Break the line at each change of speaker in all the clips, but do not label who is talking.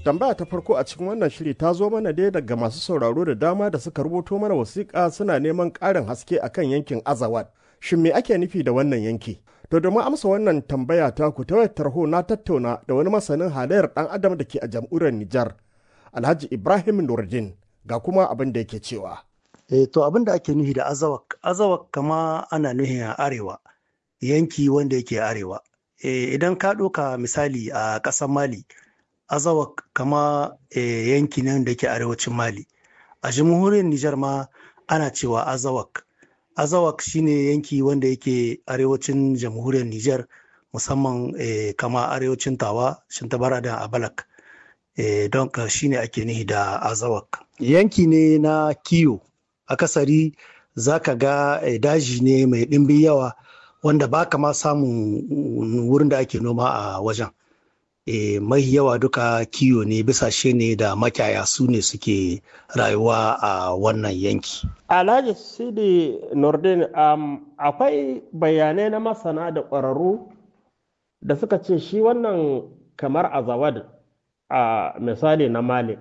tambaya ta farko a cikin wannan shiri ta zo mana dai daga masu sauraro da dama da suka rubuto mana wasiƙa suna neman ƙarin haske akan yankin azawad shin me ake nufi da wannan yanki to domin amsa wannan tambaya ta ku ta wayar tarho na tattauna da wani masanin halayyar ɗan adam da ke a jamhuriyar nijar alhaji ibrahim nurdin ga kuma abin da yake cewa
e, to abin da ake nufi da azawak azawak kama ana nuhin a arewa yanki wanda yake arewa e, idan ka ɗauka misali a ƙasar mali azawak kama e, yanki nan da ke arewacin mali a jamhuriyar nijar ma ana cewa azawak azawak shine yanki wanda yake arewacin jamhuriyar nijar musamman e, kama arewacin tawa shintabara da abalak e, don ka shine ake nihi da azawak yanki ne na kiyo akasari za ka ga e, daji ne mai ɗimbin yawa wanda ba ka ma samun wurin da ake noma a wajen e, mai yawa duka kiyo ne bisashe ne da makiyaya su ne suke rayuwa a wannan yanki.
Alhaji Sidi Nordin um, akwai bayanai na masana da ƙwararru da suka ce shi wannan kamar azawad a misali na Mali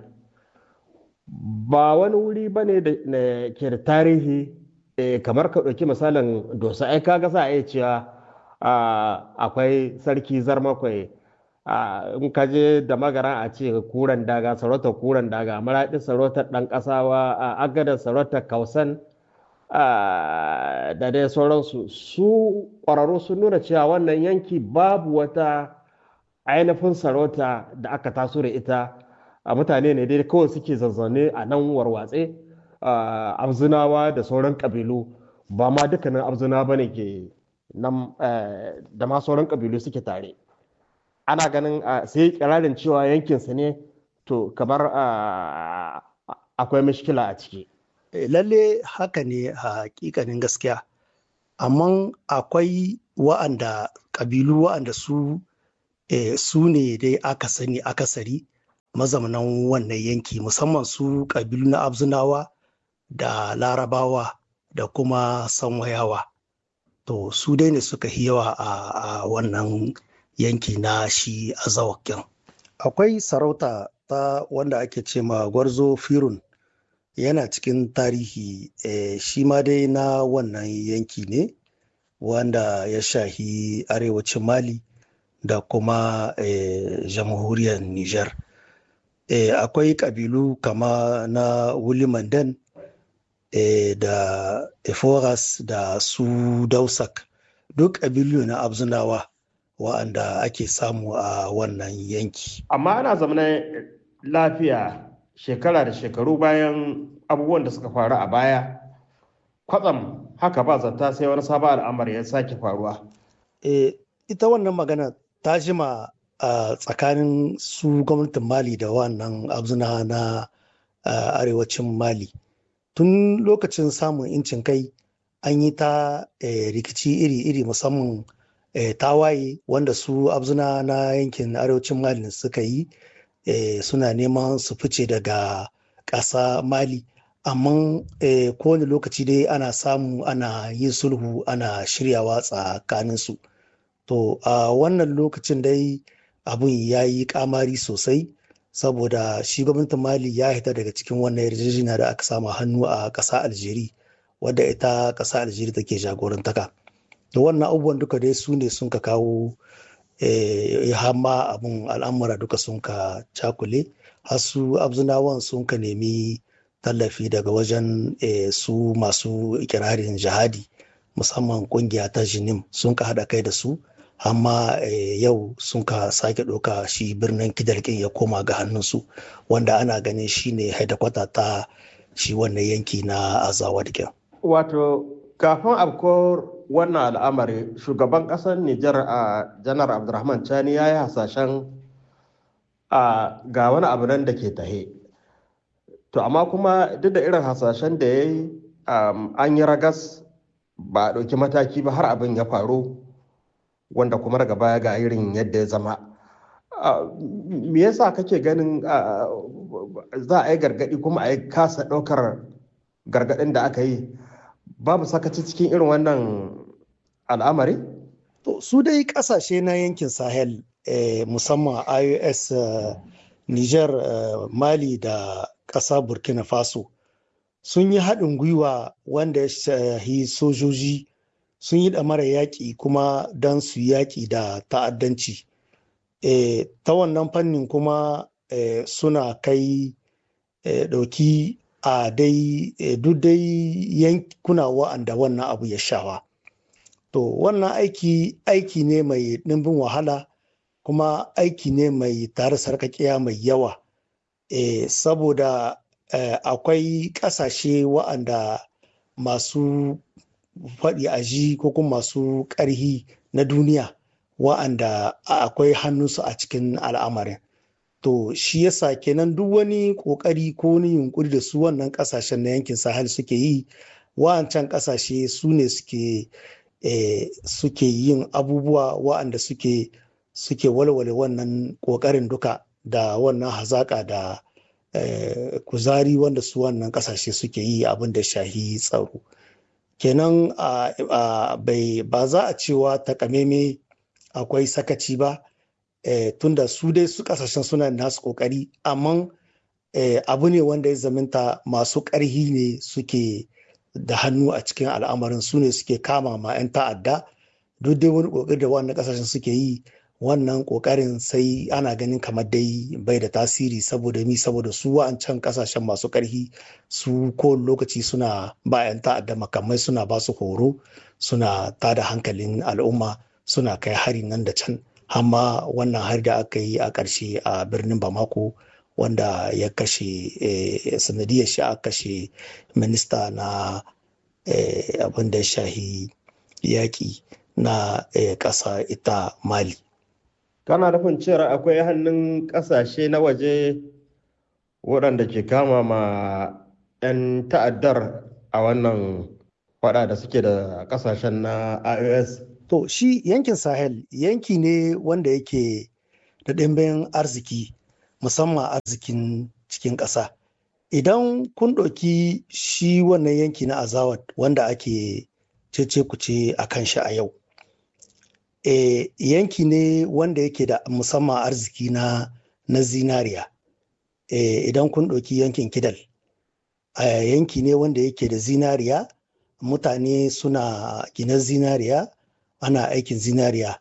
ba wani wuri ba ne da ke da tarihi kamar ka ɗauki misalin dosa ai kaga za a iya cewa akwai sarki zarmakwai in ka je da magara a ce kuran daga sarautar kuran daga maraɗi sarautar ɗan ƙasawa a agadar sarautar kausan da dai sauransu su ƙwararru sun nuna cewa wannan yanki babu wata ainihin sarauta da aka taso da ita a mutane ne dai kawai suke zazzane a nan warwatse abzunawa da sauran ƙabilu ba ma dukkanin abzuna ba ne ke nan da ma sauran ƙabilu suke tare ana ganin sai kirarin cewa yankinsa ne to kamar akwai mishkila a ciki.
lalle haka ne a hakikanin gaskiya amma akwai wa'anda ƙabilu wa'anda su su ne dai aka sani akasari mazaunan wannan yanki musamman su ƙabilu na abzunawa da larabawa da kuma sanwayawa to su dai ne suka yawa a wannan yanki na shi azawakin. Akwai sarauta ta wanda ake ce ma gwarzo firun yana cikin tarihi eh, shi ma dai na wannan yanki ne wanda ya shahi arewacin Mali da kuma eh, jamhuriyar Nijar. Eh, akwai ƙabilu kama na Wulimandan eh, da Eforas da su Dausak duk ƙabilu na Abzunawa. wa'anda ake samu a wannan yanki.
Amma ana zamanin lafiya shekara da shekaru bayan abubuwan da suka faru a baya, kwatsam haka ba zata sai wani sabon al'amari ya sake faruwa.
E, ita wannan magana ta jima a tsakanin su gwamnatin Mali da wannan abzuna na arewacin Mali. Tun lokacin samun incin kai an yi ta rikici iri-iri musamman E, tawaye wanda su abzuna na yankin arewacin mali suka yi e, suna neman su fice daga ƙasa mali amma e, kowane lokaci dai ana samu ana yin sulhu ana shiryawa tsakanin su to a wannan lokacin dai abun ya yi kamari sosai saboda shi gwamnatin mali ya hita daga cikin wannan yarjejeniya da aka samu hannu a ƙasa aljeri wadda ita ƙasa aljeri take jagorantaka da wannan abubuwan duka dai su ne sun ka kawo hamma abun al'amura duka sun ka cakule har su abzunawan sun ka nemi tallafi daga wajen su masu ikirarin jihadi musamman kungiya ta jinim sun ka haɗa kai da su amma yau sun ka sake ɗauka shi birnin kidalkin ya koma ga hannunsu wanda ana ganin shi ne haidakwata ta shi wannan yanki na azawa da
wato kafin abko wannan al'amari shugaban ƙasar Nijar a janar Abdulrahman Chani ya yi hasashen ga wani abu nan da ke tahe. To amma kuma duk da irin hasashen da ya yi an yi ragas ba a ɗauki mataki ba har abin ya faru wanda kuma daga baya ga irin yadda ya zama. Me yasa kake ganin za a yi gargaɗi kuma a yi kasa ɗaukar gargaɗin da aka yi babu sakaci cikin irin wannan al'amari?
To, su dai kasashe na yankin Sahel eh, musamman IOS uh, niger mali da ƙasa burkina faso sun yi haɗin gwiwa wanda ya shahi sojoji sun yi ɗamara yaƙi kuma don su yaƙi da ta'addanci e, ta wannan fannin kuma e, suna kai e, ɗauki a dai e, duk dai yankuna wa'anda wannan abu ya shawa to wannan aiki aiki ne mai ɗimbin wahala kuma aiki ne mai tare sarkakiya mai yawa e, saboda e, akwai ƙasashe wa'anda masu faɗi a ji ko kuma masu ƙarhi na duniya wa'anda akwai hannunsu a cikin al'amarin to shi yasa kenan duk wani ƙoƙari ko wani yunkuri da su wannan ƙasashen na yankin sahel suke yi wa'ancan ƙasashe su ne suke eh, suke yin abubuwa wa'anda suke suke walwale wannan ƙoƙarin duka da wannan hazaƙa da eh, kuzari wanda su wannan ƙasashe suke yi abin da shahi tsaro kenan bai ba za a cewa takameme akwai sakaci ba eh, tunda su dai su kasashen suna nasu kokari amma eh, abu ne wanda ya zaminta masu ƙarhi ne suke da hannu a cikin al'amarin su ne suke kama ma 'yan ta'adda duk dai wani kokari da wannan kasashen suke yi wannan kokarin sai ana ganin kamar dai bai da tasiri saboda mi saboda su wa'ancan kasashen masu karhi su ko lokaci suna ba 'yan ta'adda makamai suna ba su horo suna tada hankalin al'umma suna kai hari nan da can amma wannan hari da aka yi a ƙarshe a birnin bamako wanda ya kashe sanadiyar shi a kashe minista na abin da ya shahi yaƙi na ƙasa ita mali
kana nufin cewa akwai hannun ƙasashe na waje waɗanda ke kama ma 'yan ta'addar a wannan faɗa da suke da ƙasashen na ios
to shi yankin sahel yanki ne wanda yake da ɗimbin arziki musamman arzikin cikin ƙasa idan kun ɗauki shi wannan yanki na azawad wanda ake cece kuce a kan shi a yau e, yanki ne wanda yake da musamman arziki na, na zinariya e, idan kun ɗauki yankin kidal a yanki ne wanda yake da zinariya mutane suna gina zinariya ana aikin zinariya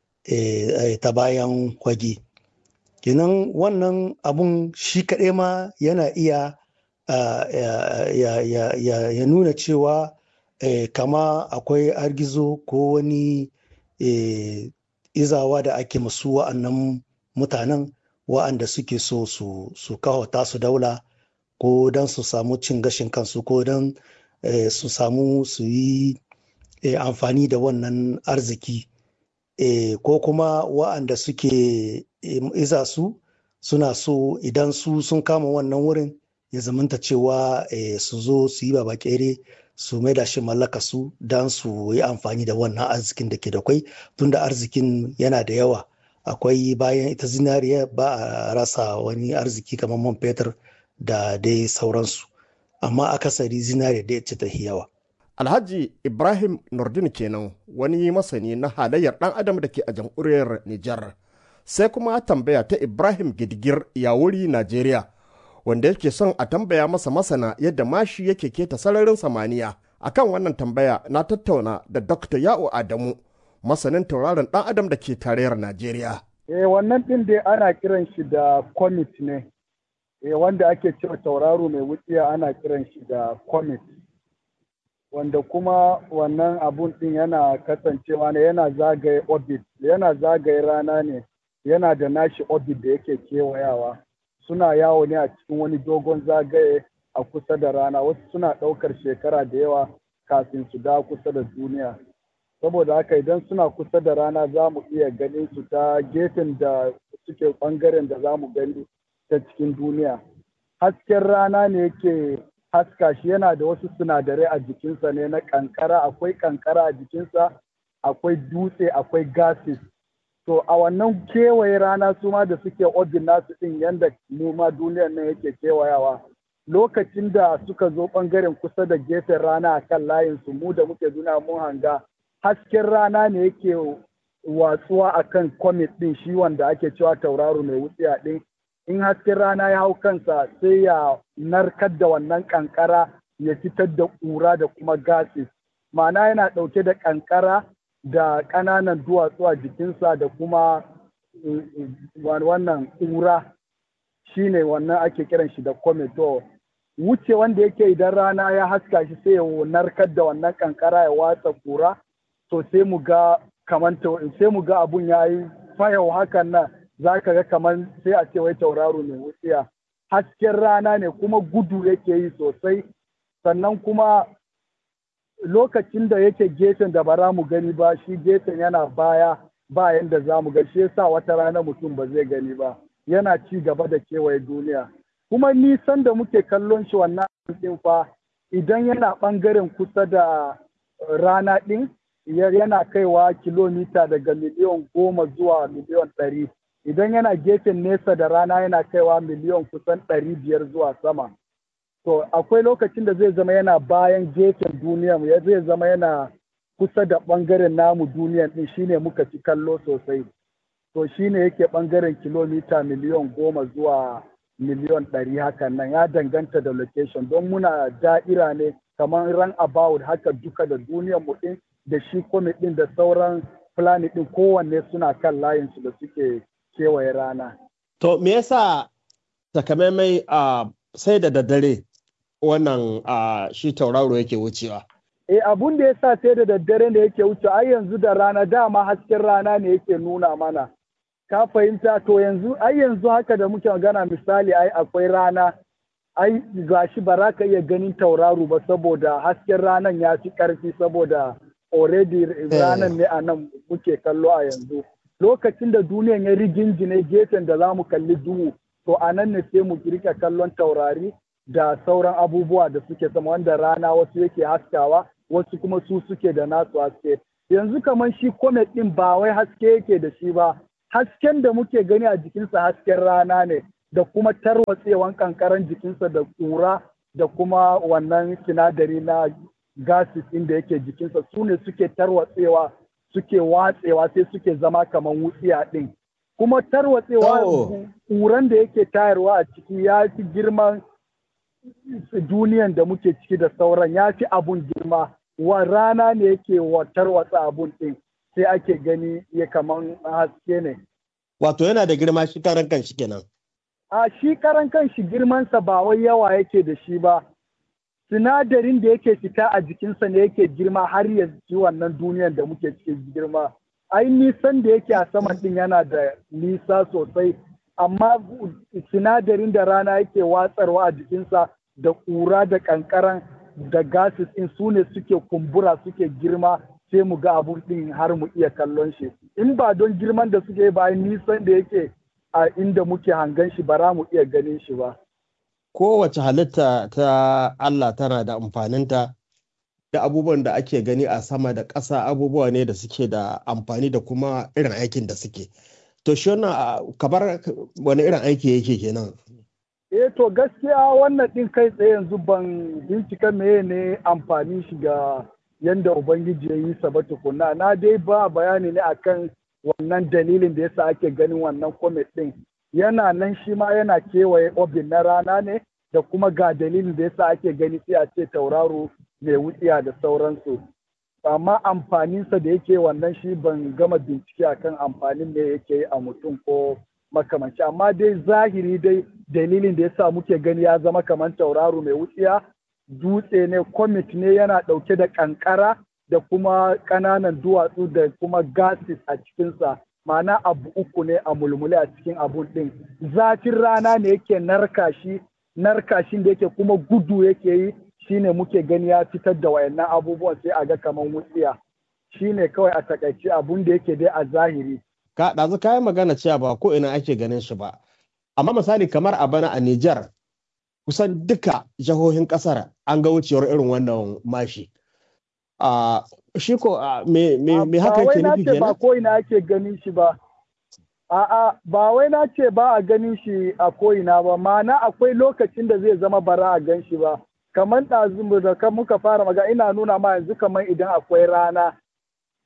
e, ta bayan kwage kenan wannan abun shi kaɗai ma yana iya uh, ya, ya, ya, ya nuna cewa eh, kama akwai argizo ko wani eh, izawa da ake masu wa'annan mutanen wa'anda suke so su, su kawata su daula ko don su samu cin gashin kansu ko don eh, su samu su yi eh, amfani da wannan arziki eh, ko kuma wa'anda suke iza su suna so idan su sun kama wannan wurin ya zamanta cewa eh, su zo su yi babakere su mai da shi mallaka su don su yi amfani da wannan arzikin da ke da kwai tunda arzikin yana da yawa akwai bayan ita zinariya ba a rasa wani arziki kamar man fetur da dai sauransu amma akasari zinariya da ce ta yawa
alhaji ibrahim nordin kenan wani masani na halayyar dan adam da ke a jamhuriyar nijar sai kuma tambaya ta ibrahim gidigir yawuri najeriya wanda yake son a tambaya masa masana yadda mashi yake keta sararin samaniya akan wannan tambaya na tattauna da dr ya'u adamu masanin tauraron dan adam da ke tarayyar najeriya
eh wannan din dai ana kiran shi da comet ne eh wanda ake cewa tauraro mai wutsiya ana kiran shi da comet wanda kuma wannan abun din yana kasancewa ne yana zagaye orbit yana zagaye rana ne yana da nashi orbit da yake kewayawa suna yawo ne a cikin wani dogon zagaye a kusa da rana wasu suna ɗaukar shekara da yawa kafin su dawo kusa da duniya saboda haka idan suna kusa da rana za mu iya ganin su ta gefen da suke ɓangaren da za mu gani ta cikin duniya hasken rana ne yake haska shi yana da wasu sinadarai a jikinsa ne na kankara akwai kankara a jikinsa akwai dutse akwai gases to a wannan kewaye rana su ma da suke orbit nasu din yanda mu ma duniyar nan yake kewayawa lokacin da suka zo bangaren kusa da gefen rana a kan layin su mu da muke duniya mun hanga hasken rana ne yake watsuwa a kan comet din shi wanda ake cewa tauraro mai wutsiya din in hasken rana ya hau kansa sai ya narkar da wannan kankara ya fitar da ƙura da kuma gases ma'ana yana ɗauke da kankara da ƙananan duwatsu a jikinsa da kuma wannan ƙura shine wannan ake kiran shi da comet to wuce wanda yake idan rana ya haska shi sai ya narkar da wannan kankara ya watsa ƙura to sai mu ga kamar sai mu ga abun ya yi fayau hakan nan za ka ga kamar sai a ce wai tauraro mai wutsiya hasken rana ne kuma gudu yake yi sosai sannan kuma lokacin da yake gefen da bara mu gani ba shi gefen yana baya ba yanda za mu ga shi yasa wata rana mutum ba zai gani ba yana ci gaba da kewaye duniya kuma nisan da muke kallon shi wannan ɗin fa idan yana ɓangaren kusa da rana ɗin yana kaiwa kilomita daga miliyan goma zuwa miliyan ɗari idan yana gefen nesa da rana yana kaiwa miliyan kusan ɗari biyar zuwa sama to akwai lokacin da zai zama yana bayan gefen duniya ya zai zama yana kusa da ɓangaren namu duniyan ɗin shine muka ci kallo sosai to shine yake ɓangaren kilomita miliyan goma zuwa miliyan ɗari hakan nan ya danganta da location don muna da'ira ne kamar ran about haka duka da duniyan mu ɗin da shi comet ɗin da sauran planet ɗin kowanne suna kan layinsu da suke kewaye rana.
To me yasa takamaimai a sai da daddare wannan a shi tauraro yake wucewa?
E abun da yasa sai da daddare ne yake wuce ai yanzu da rana dama hasken rana ne yake nuna mana. Ka fahimta to yanzu ai yanzu haka da muke magana misali ai akwai rana ai gashi ba za ka iya ganin tauraro ba saboda hasken ranan ya fi ƙarfi saboda already ranan ne a nan muke kallo a yanzu. lokacin da duniyan ya rigingine gefen da za mu kalli duhu to a nan ne sai mu rika kallon taurari da sauran abubuwa da suke sama wanda rana wasu yake haskawa wasu kuma su suke da nasu haske yanzu kamar shi comet din ba wai haske yake da shi ba hasken da muke gani a jikinsa hasken rana ne da kuma tarwatsewan kankaran jikinsa da ƙura da kuma wannan sinadari na gases inda yake jikinsa su ne suke tarwatsewa suke watsewa sai suke zama kamar wutsiya ɗin. Kuma tarwatsewa ƙuran da yake tayarwa a ciki ya fi girman duniyan da muke ciki da sauran ya fi abun girma. Wa rana ne yake wa tarwatsa abun ɗin sai ake gani ya kaman haske ne.
Wato yana da girma shi karan kan shi kenan.
A shi karan kan shi girmansa ba wai yawa yake da shi ba. sinadarin da yake fita a jikinsa ne yake girma har ya ci wannan duniyar da muke cikin girma ai nisan da yake a saman din yana da nisa sosai amma sinadarin da rana yake watsarwa a jikinsa da ƙura da ƙanƙaran da gases in su ne suke kumbura suke girma sai mu ga abun din har mu iya kallon shi in ba don girman da suke ba nisan da yake a inda muke hangan shi ba za mu iya ganin shi ba
kowace halitta ta Allah tana da amfaninta da abubuwan da ake gani a sama da ƙasa abubuwa ne da suke da amfani da kuma irin aikin da suke. To shi wannan kamar wani irin aiki yake kenan?
Eh to gaskiya wannan ɗin kai tsaye yanzu ban bincika meye ne amfani shi ga yanda Ubangiji ya yi sa ba tukuna. Na dai ba bayani ne akan wannan dalilin da yasa ake ganin wannan comet ɗin. yana nan shi ma yana kewaye obin na rana ne da kuma ga dalilin da yasa ake gani sai a ce tauraro mai wutsiya da sauransu amma amfaninsa da yake wannan shi ban gama bincike akan amfanin da yake yi a mutum ko makamanci amma dai zahiri dai dalilin da yasa muke gani ya zama kamar tauraro mai wutsiya dutse ne comet ne yana ɗauke da ƙanƙara da kuma ƙananan duwatsu da kuma gases a cikinsa ma'ana abu uku ne a mulmule a cikin abun ɗin zafin rana ne yake narka shi narkashin da yake kuma gudu yake yi shine muke gani ya fitar da wayannan abubuwan sai a ga kaman wutsiya shine kawai a takaice abun da yake dai a zahiri
ka ɗazu kayan magana cewa ba ko ina ake ganin shi ba amma misali kamar a bana a Nijar kusan duka jihohin ƙasar an ga wucewar irin wannan mashi a shi ko me me haka yake nufi
kenan ba ko ina ake ganin shi ba a'a ba wai na ce ba a ganin shi a ko ina ba ma'ana akwai lokacin da zai zama bara a gan shi ba kamar ɗazu da kan muka fara maga ina nuna ma yanzu kamar idan akwai rana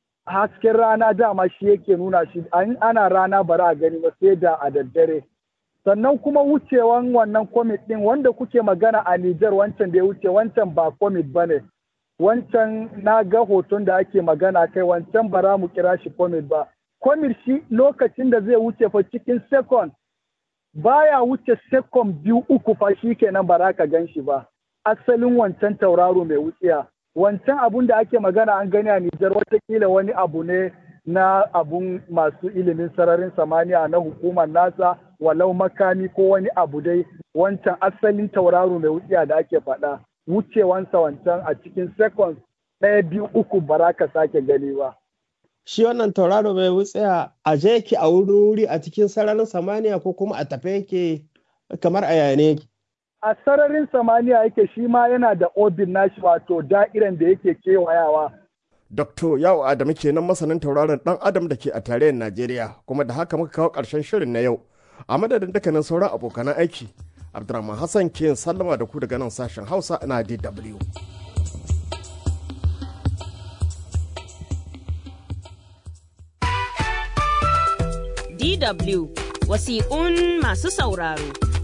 hasken rana dama shi yake nuna shi ana rana bara a gani ba sai da a daddare sannan kuma wucewan wannan comet ɗin wanda kuke magana a Nijar wancan da ya wuce wancan ba comet ba ne wancan na ga hoton da ake magana kai wancan ba za mu kira shi comet ba comet shi lokacin da zai wuce fa cikin second baya wuce second biyu uku fa shi kenan ba za ka gan shi ba asalin wancan tauraro mai wutsiya wancan abun da ake magana an gani a Nijar watakila wani abu ne na abun masu ilimin sararin samaniya na hukumar nasa walau makami ko wani abu dai wancan asalin tauraro mai wutsiya da ake faɗa wucewansa wancan a cikin seconds ɗaya biyu uku ba za ka sake gani ba.
Shi wannan tauraro mai wutsiya a je yake a wuri wuri a cikin sararin samaniya ko kuma a tafe yake kamar a yane yake.
A sararin samaniya yake shi ma yana da obin nashi wato da'iran da yake kewayawa.
Dr. Yawo Adamu kenan masanin tauraron ɗan Adam da ke a tarayyar Najeriya kuma da haka muka kawo ƙarshen shirin na yau. A madadin dukkanin sauran abokanan aiki, Abdurrahman Hassan ke sallama da ku daga nan sashen Hausa na DW.
DW wasiƙun masu sauraro.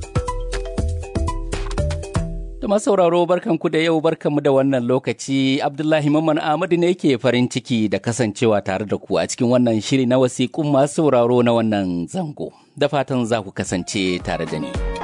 Da masu sauraro barkanku da yau barkanmu da wannan lokaci Abdullahi Mamman Ahmadu ne ke farin ciki da kasancewa tare da ku a cikin wannan shiri na wasiƙun masu sauraro na wannan zango. Da fatan za ku kasance tare da ni.